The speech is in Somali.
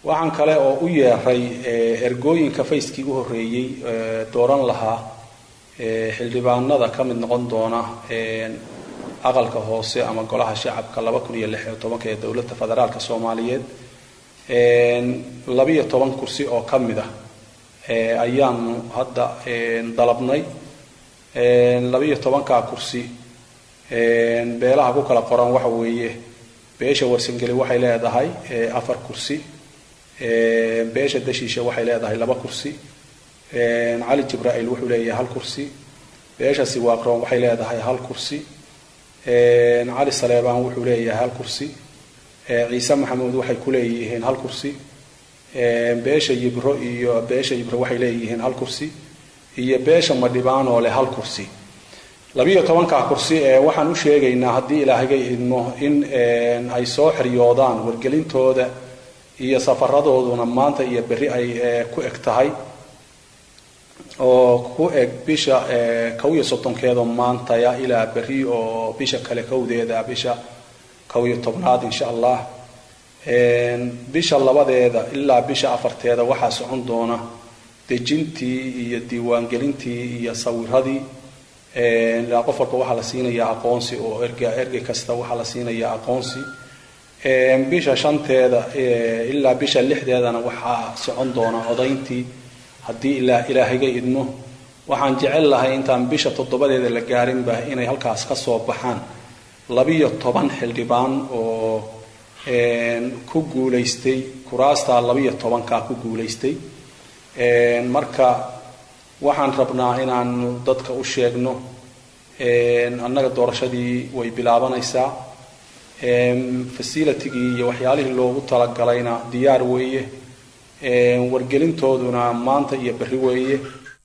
waxaan kale oo u yeeray ergooyinka fayskii u horreeyey dooran lahaa xildhibaanada ka mid noqon doona aqalka hoose ama golaha shacabka laba kun iyo lix iyo tobanka ee dowladda federaalka soomaaliyeed labiyo toban kursi oo ka mid ah ayaanu hadda dalabnay labiyo tobankaa kursi beelaha ku kala qoran waxa weeye beesha warsangeli waxay leedahay afar kursi beesha dashiisha waxay leedahay laba kursi cali jibraa'iil wuxuu leeyahay hal kursi beesha siwaaqroon waxay leedahay hal kursi cali saleebaan wuxuu leeyahay hal kursi ciise maxamuud waxay ku leeyihiin hal kursi beesha yibro iyo beesha yibro waxay leeyihiin hal kursi iyo beesha madhibaanoo leh hal kursi labiyo tobankaa kursi ee waxaan u sheegaynaa haddii ilaahagay idmo in ay soo xiryoodaan wargelintooda iyo safaradooduna maanta iyo berri ay ku eg tahay oo ku eg bisha kow iyo soddonkeedoo maantaya ilaa berri oo bisha kale kowdeeda bisha kow iyo tobnaad insha allah bisha labadeeda ilaa bisha afarteeda waxaa socon doona dejintii iyo diiwaangelintii iyo sawiradii ilaa qof walba waxaa la siinayaa aqoonsi oo erga ergey kasta waxaa la siinayaa aqoonsi bisha shanteeda ilaa bisha lixdeedana waxaa socon doona codayntii haddii ilaa ilaahiga idmo waxaan jecel lahay intaan bisha toddobadeeda la gaarinba inay halkaas ka soo baxaan labiyo toban xildhibaan oo ku guulaystay kuraastaa labiyo tobankaa ku guulaystay marka waxaan rabnaa inaanu dadka u sheegno annaga doorashadii way bilaabanaysaa facilitigii iyo waxyaalihii loogu talagalayna diyaar weeye wargelintooduna maanta iyo berri weeye